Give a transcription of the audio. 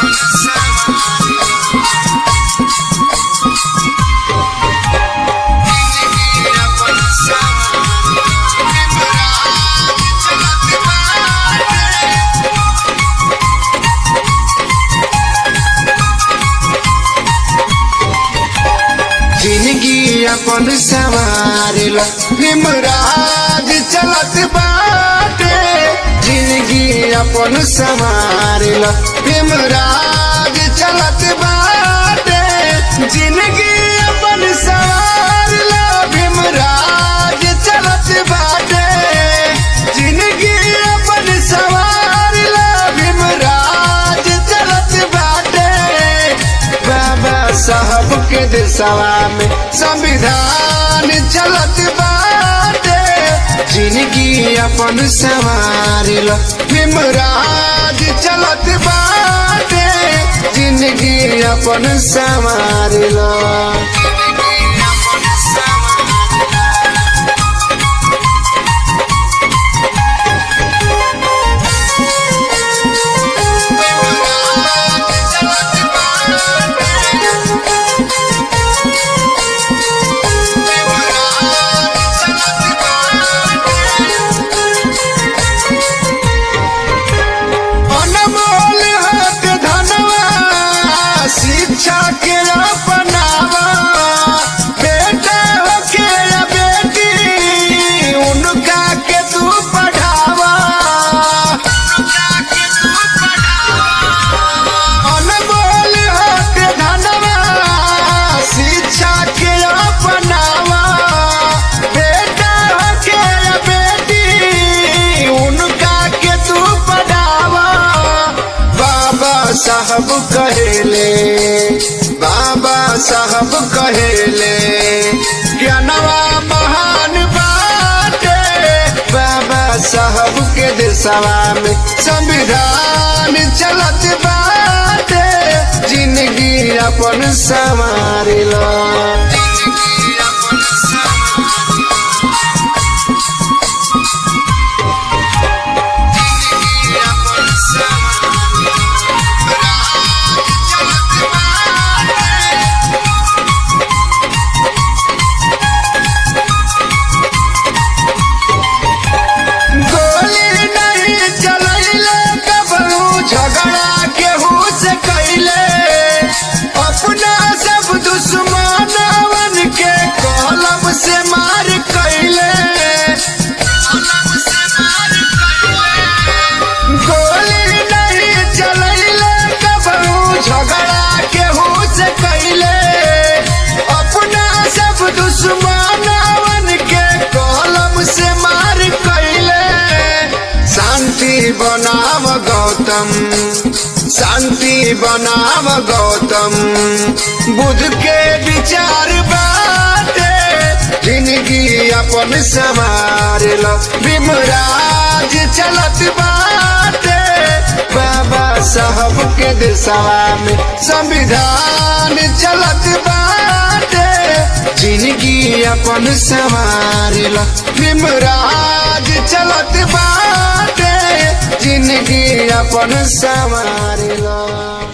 जिंदगी अपन सवार हिमराज चलत बाटे जिंदगी अपन सवार हिमराज चलत बाटे जिंदगी अपन सवार भीमराज चलत बाटे जिंदगी अपन सवार भीमराज चलत बाटे बाबा साहब के दिशवा में संविधान चलत बाटे जिंदगी अपन सवार भीमराज चलत बाटे जिंदगी अपन सवार अनमोल हक धनवा शिक्षा के अपनावा बेटा हो के या बेटी उनका के तू पढ़ावा अनमोल हक धनवा शिक्षा के अपनावा बेटा हो के या बेटी उनका के तू पढ़ावा बाबा साहब कहेले बाबा साहब कहेले ज्ञानवा महान बाटे बाबा साहब के दिशवा में संविधान चलत बाटे जिंदगी अपन संवार लो गोली नहीं चलैले कबहू झगड़ा केहू से कैले अपना सब दुश्मनवन के कलम से मार कैले गोली नहीं चलैले कबहू झगड़ा केहू से कैले अपना सब दुश्मनवन के कलम से मार कैले शांति बनाव गौतम शांति बनाव गौतम बुद्ध के विचार बाटे जिंदगी अपन सवार लो भीमराज चलत बाटे बाबा साहब के दिशवा में संविधान चलत बाटे जिंदगी अपन सवार लो भीमराज चलत बाटे जिंदगी अपन सवार लो